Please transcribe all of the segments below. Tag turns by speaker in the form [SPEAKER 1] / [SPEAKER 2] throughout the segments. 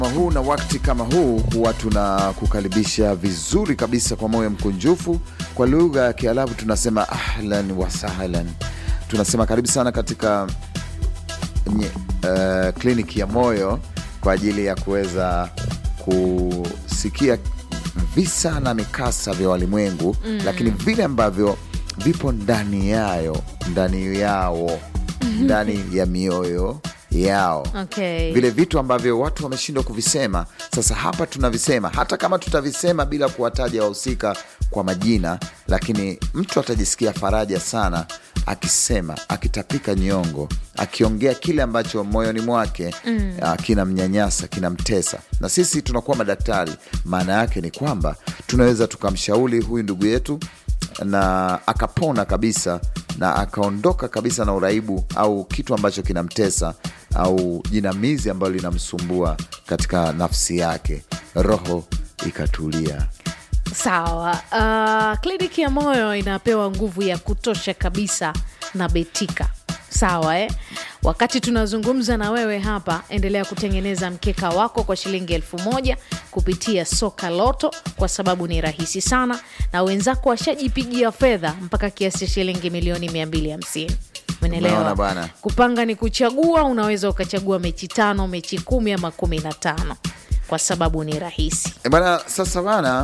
[SPEAKER 1] Kama huu na wakati kama huu huwa tunakukaribisha vizuri kabisa kwa moyo mkunjufu. Kwa lugha ya Kiarabu tunasema ahlan wa sahlan, tunasema karibu sana katika nye, uh, kliniki ya moyo kwa ajili ya kuweza kusikia visa na mikasa vya walimwengu mm. lakini vile ambavyo vipo ndani yayo ndani yao ndani ya mioyo yao
[SPEAKER 2] Okay.
[SPEAKER 1] vile vitu ambavyo watu wameshindwa kuvisema. Sasa hapa tunavisema, hata kama tutavisema bila kuwataja wahusika kwa majina, lakini mtu atajisikia faraja sana akisema, akitapika nyongo, akiongea kile ambacho moyoni mwake mm. kinamnyanyasa, kinamtesa. Na sisi tunakuwa madaktari, maana yake ni kwamba tunaweza tukamshauri huyu ndugu yetu na akapona kabisa na akaondoka kabisa na uraibu au kitu ambacho kinamtesa au jinamizi ambalo linamsumbua katika nafsi yake, roho ikatulia.
[SPEAKER 2] Sawa. Uh, kliniki ya moyo inapewa nguvu ya kutosha kabisa na Betika. Sawa eh? Wakati tunazungumza na wewe hapa, endelea kutengeneza mkeka wako kwa shilingi elfu moja kupitia soka loto, kwa sababu ni rahisi sana, na wenzako washajipigia fedha mpaka kiasi cha shilingi milioni 250.
[SPEAKER 1] Umeona
[SPEAKER 2] Umeelewa
[SPEAKER 1] bwana?
[SPEAKER 2] Kupanga ni kuchagua. Unaweza ukachagua mechi tano, mechi kumi ama kumi na tano kwa sababu ni rahisi.
[SPEAKER 1] E bana, sasa bana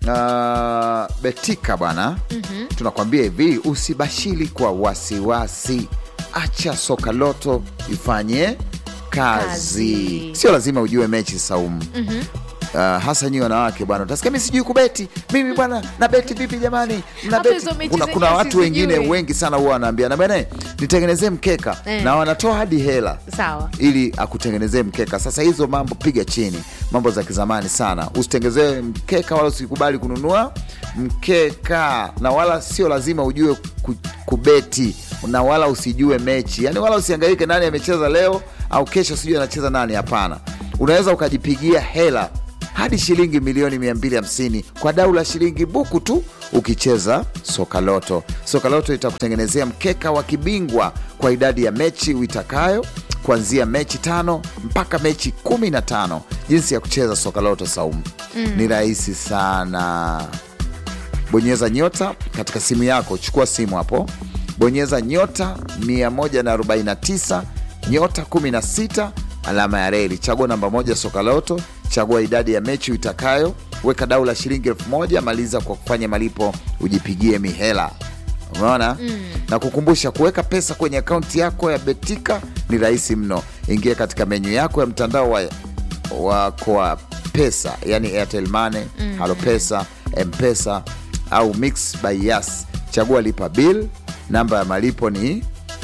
[SPEAKER 1] uh, Betika bwana tunakwambia hivi, usibashiri kwa wasiwasi, acha soka loto ifanye kazi,
[SPEAKER 2] Kazi.
[SPEAKER 1] sio lazima ujue mechi saumu Uh, hasa nyi wanawake bwana, utasikia mi sijui kubeti mimi bwana, na beti vipi jamani? Mna
[SPEAKER 2] Hata
[SPEAKER 1] beti?
[SPEAKER 2] hizo mechi
[SPEAKER 1] Kuna,
[SPEAKER 2] zenyewe
[SPEAKER 1] kuna watu
[SPEAKER 2] sizijui.
[SPEAKER 1] wengine wengi sana huwa wanaambia na bana, nitengenezee mkeka
[SPEAKER 2] Eh.
[SPEAKER 1] na wanatoa hadi hela
[SPEAKER 2] Sawa.
[SPEAKER 1] ili akutengenezee mkeka. Sasa hizo mambo piga chini, mambo za kizamani sana. Usitengenezee mkeka wala usikubali kununua mkeka, na wala sio lazima ujue ku- kubeti, na wala usijue mechi, yani wala usiangaike nani amecheza leo au kesho, sijui anacheza nani. Hapana, unaweza ukajipigia hela hadi shilingi milioni 250 kwa dau la shilingi buku tu ukicheza Sokaloto. Sokaloto itakutengenezea mkeka wa kibingwa kwa idadi ya mechi uitakayo kuanzia mechi tano mpaka mechi kumi na tano. Jinsi ya kucheza Sokaloto Saumu ni rahisi sana. Bonyeza nyota katika simu yako, chukua simu hapo, bonyeza nyota 149 nyota 16 alama ya reli, chagua namba moja Sokaloto, chagua idadi ya mechi uitakayo, weka dau la shilingi elfu moja maliza kwa kufanya malipo, ujipigie mihela. Umeona na kukumbusha, kuweka pesa kwenye akaunti yako ya Betika ni rahisi mno. Ingia katika menyu yako ya mtandao wa wako wa pesa, yani Airtel Money, Halo Pesa, Mpesa au Mix by Yas. Chagua lipa bill, namba ya malipo ni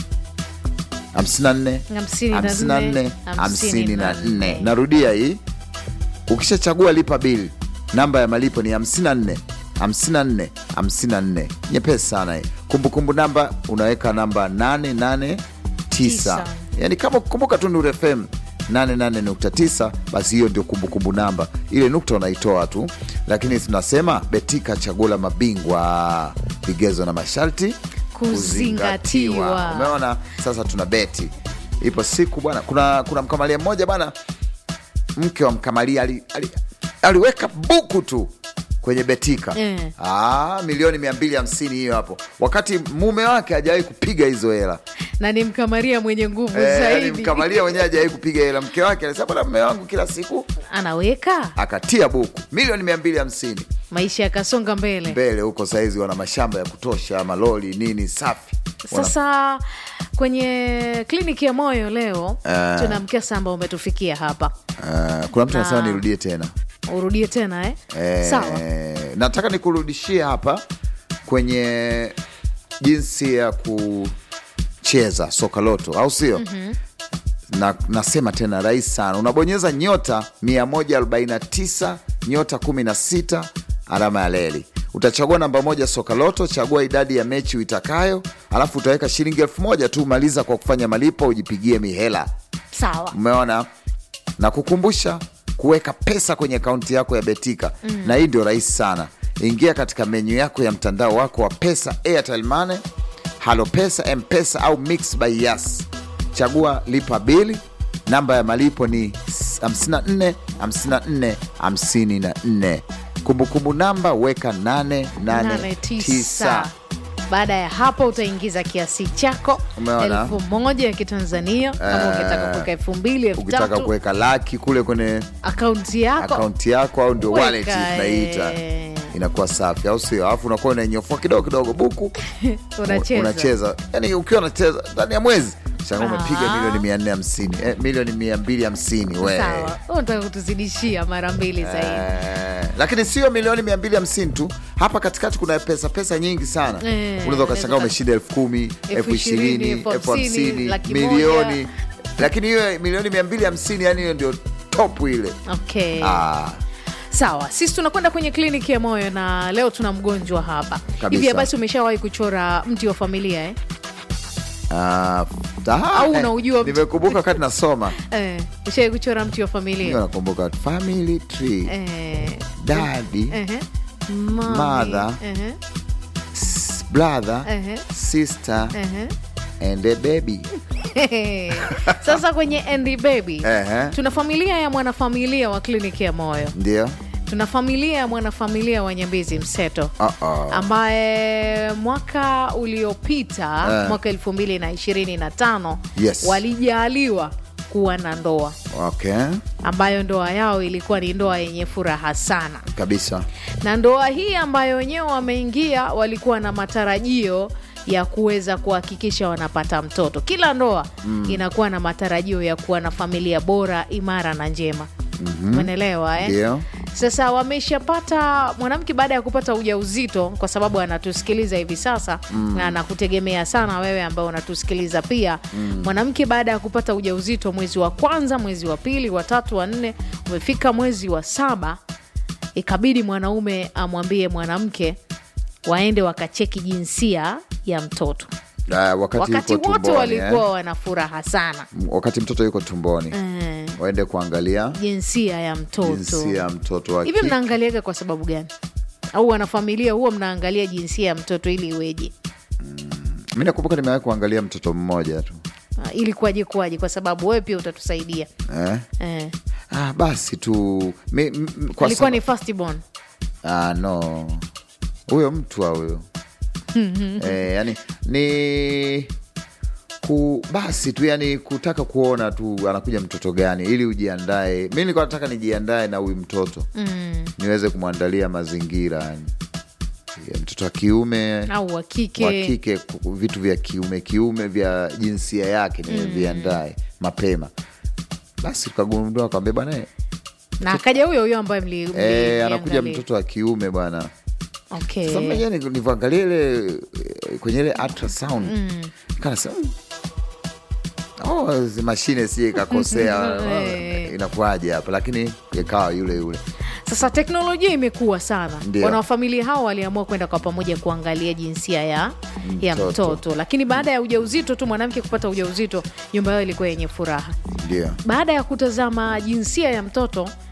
[SPEAKER 1] 54 54 54. Narudia hii, ukishachagua lipa bill, namba ya malipo ni 54 54 54. Nyepesi sana hii. Kumbukumbu namba unaweka namba 889
[SPEAKER 2] Tisa.
[SPEAKER 1] yani kama kukumbuka tu Nuru FM 88.9 basi hiyo ndio kumbukumbu namba, ile nukta unaitoa tu, lakini tunasema Betika, chaguo la mabingwa, vigezo na masharti
[SPEAKER 2] Kuzingatiwa.
[SPEAKER 1] Umeona, sasa tuna beti. Ipo siku bwana, kuna, kuna mkamalia mmoja bwana, mke wa mkamalia ali, ali, aliweka buku tu kwenye Betika
[SPEAKER 2] Eh.
[SPEAKER 1] ah, milioni 250 hiyo hapo, wakati mume wake hajawahi kupiga hizo hela
[SPEAKER 2] na ni mkamaria mwenye nguvu
[SPEAKER 1] Eh, yani
[SPEAKER 2] zaidi
[SPEAKER 1] mkamalia mwenyewe hajawahi kupiga hela. Mke wake alisema bwana, mume wangu kila siku
[SPEAKER 2] anaweka
[SPEAKER 1] akatia buku milioni 250
[SPEAKER 2] maisha yakasonga mbele.
[SPEAKER 1] mbele huko. Saizi wana mashamba ya kutosha, maloli nini safi. Wana-
[SPEAKER 2] Sasa kwenye kliniki ya moyo leo tuna mkesa ambao umetufikia hapa,
[SPEAKER 1] Ah, kuna mtu anasema
[SPEAKER 2] Na-
[SPEAKER 1] nirudie tena
[SPEAKER 2] urudie tena eh?
[SPEAKER 1] Eh,
[SPEAKER 2] Sawa.
[SPEAKER 1] nataka nikurudishie hapa kwenye jinsi ya kucheza soka loto, au sio? na, nasema tena rahisi sana, unabonyeza nyota 149 nyota 16 alama ya leli, utachagua namba moja soka loto, chagua idadi ya mechi uitakayo, alafu utaweka shilingi elfu moja tu, maliza kwa kufanya malipo, ujipigie mihela.
[SPEAKER 2] Sawa.
[SPEAKER 1] Umeona, na kukumbusha kuweka pesa kwenye akaunti yako ya Betika na hii ndio rahisi sana. Ingia katika menyu yako ya mtandao wako wa pesa, Airtel Money, Halo Pesa, Mpesa au Mix by Yas. Chagua lipa bili, namba ya malipo ni 54 54 54 kumbukumbu namba weka 889
[SPEAKER 2] 89 baada ya hapo utaingiza kiasi chako
[SPEAKER 1] Umeona?
[SPEAKER 2] elfu moja ya kitanzania kama
[SPEAKER 1] Eh,
[SPEAKER 2] ukitaka kuweka elfu mbili elfu
[SPEAKER 1] ukitaka
[SPEAKER 2] tatu
[SPEAKER 1] kuweka laki kule kwenye
[SPEAKER 2] akaunti yako
[SPEAKER 1] akaunti yako au ndio
[SPEAKER 2] Weka,
[SPEAKER 1] wallet tunaiita
[SPEAKER 2] eh.
[SPEAKER 1] inakuwa safi au sio alafu unakuwa unainyofua kidogo kidogo buku
[SPEAKER 2] unacheza
[SPEAKER 1] unacheza yani ukiwa unacheza ndani ya mwezi shanga umepiga
[SPEAKER 2] Ah.
[SPEAKER 1] milioni mia nne hamsini eh, milioni mia mbili hamsini we
[SPEAKER 2] sawa Wewe unataka kutuzidishia mara mbili zaidi
[SPEAKER 1] Eh, lakini sio milioni mia mbili hamsini tu hapa katikati kuna pesa pesa nyingi sana
[SPEAKER 2] Eh,
[SPEAKER 1] unaweza ukashangaa
[SPEAKER 2] unaweza-
[SPEAKER 1] umeshinda elfu kumi elfu ishirini
[SPEAKER 2] elfu
[SPEAKER 1] elfu
[SPEAKER 2] hamsini,
[SPEAKER 1] hamsini
[SPEAKER 2] laki
[SPEAKER 1] milioni
[SPEAKER 2] moja.
[SPEAKER 1] lakini hiyo milioni mia mbili hamsini yani hiyo ndio top ile
[SPEAKER 2] okay
[SPEAKER 1] ah,
[SPEAKER 2] sawa sisi tunakwenda kwenye kliniki ya moyo na leo tuna mgonjwa hapa
[SPEAKER 1] Kabisa.
[SPEAKER 2] hivi basi umeshawahi kuchora mti wa familia eh?
[SPEAKER 1] ah, ta-
[SPEAKER 2] Au
[SPEAKER 1] eh,
[SPEAKER 2] unaujua mtu-
[SPEAKER 1] nimekumbuka wakati nasoma
[SPEAKER 2] Eh, ushawahi kuchora mti wa
[SPEAKER 1] hiyo
[SPEAKER 2] familia
[SPEAKER 1] nakumbuka family tree
[SPEAKER 2] eh,
[SPEAKER 1] daddy
[SPEAKER 2] ehe. Mami,
[SPEAKER 1] Mother.
[SPEAKER 2] ehe,
[SPEAKER 1] s- brother
[SPEAKER 2] ehe,
[SPEAKER 1] sister
[SPEAKER 2] ehe.
[SPEAKER 1] and a baby
[SPEAKER 2] sasa kwenye Andy Baby
[SPEAKER 1] Ehe.
[SPEAKER 2] tuna familia ya mwanafamilia wa kliniki ya moyo
[SPEAKER 1] ndio
[SPEAKER 2] tuna familia ya mwanafamilia wa Nyambizi Mseto
[SPEAKER 1] Uh-oh.
[SPEAKER 2] ambaye mwaka uliopita
[SPEAKER 1] Eh.
[SPEAKER 2] mwaka elfu mbili na ishirini na tano
[SPEAKER 1] Yes.
[SPEAKER 2] walijaliwa kuwa na ndoa
[SPEAKER 1] okay
[SPEAKER 2] ambayo ndoa yao ilikuwa ni ndoa yenye furaha sana
[SPEAKER 1] kabisa
[SPEAKER 2] na ndoa hii ambayo wenyewe wameingia walikuwa na matarajio ya kuweza kuhakikisha wanapata mtoto kila ndoa mm. inakuwa na matarajio ya kuwa na familia bora imara na njema umeelewa eh?
[SPEAKER 1] ndio
[SPEAKER 2] sasa wameshapata mwanamke baada ya kupata ujauzito kwa sababu anatusikiliza hivi sasa mm. na anakutegemea sana wewe ambao unatusikiliza pia mm. mwanamke baada ya kupata ujauzito mwezi wa kwanza mwezi wa pili wa tatu wa nne umefika mwezi wa saba ikabidi mwanaume amwambie mwanamke waende wakacheki jinsia ya mtoto
[SPEAKER 1] Ah, wakati,
[SPEAKER 2] wakati
[SPEAKER 1] yuko
[SPEAKER 2] wote
[SPEAKER 1] tumboni,
[SPEAKER 2] walikuwa
[SPEAKER 1] eh?
[SPEAKER 2] wana furaha sana
[SPEAKER 1] M- wakati mtoto yuko tumboni
[SPEAKER 2] eh,
[SPEAKER 1] waende kuangalia
[SPEAKER 2] jinsia ya mtoto
[SPEAKER 1] jinsia ya mtoto wa
[SPEAKER 2] hivi
[SPEAKER 1] kike.
[SPEAKER 2] mnaangaliaga kwa sababu gani au wanafamilia huwa mnaangalia jinsia ya mtoto ili iweje
[SPEAKER 1] mi nakumbuka nimewahi kuangalia mtoto mmoja tu
[SPEAKER 2] Ah, ili kuwaje kuwaje kwa sababu wewe pia utatusaidia
[SPEAKER 1] eh?
[SPEAKER 2] eh.
[SPEAKER 1] ah, basi tu mi, m, m- kwa
[SPEAKER 2] alikuwa
[SPEAKER 1] saba-
[SPEAKER 2] ni firstborn
[SPEAKER 1] ah, no huyo mtu wa huyo eh, yani ni ku basi tu yani kutaka kuona tu anakuja mtoto gani ili ujiandae mi nilikuwa nataka nijiandae na huyu mtoto
[SPEAKER 2] mm.
[SPEAKER 1] niweze kumwandalia mazingira yani ya mtoto wa kiume
[SPEAKER 2] au wa
[SPEAKER 1] wa
[SPEAKER 2] kike
[SPEAKER 1] kike ku- vitu vya kiume kiume vya jinsia yake niviandae mapema basi tukagundua kwambia bwana eh,
[SPEAKER 2] na akaja huyo huyo ambaye mli, mli,
[SPEAKER 1] eh, anakuja
[SPEAKER 2] mliangalia.
[SPEAKER 1] mtoto wa kiume bwana
[SPEAKER 2] okay.
[SPEAKER 1] sasa mwenyewe ni- nivyoangalia ile eh, kwenye ile ultrasound kanasema oh, zi mashine sije ikakosea
[SPEAKER 2] Eh.
[SPEAKER 1] inakuwaje hapa lakini ikawa yule yule
[SPEAKER 2] sasa teknolojia imekuwa sana
[SPEAKER 1] Ndio.
[SPEAKER 2] wanawafamilia hao waliamua kwenda kwa pamoja kuangalia jinsia ya ya
[SPEAKER 1] Mtoto.
[SPEAKER 2] mtoto lakini baada ya ujauzito tu mwanamke kupata ujauzito nyumba yao ilikuwa yenye furaha
[SPEAKER 1] ndio
[SPEAKER 2] baada ya kutazama jinsia ya mtoto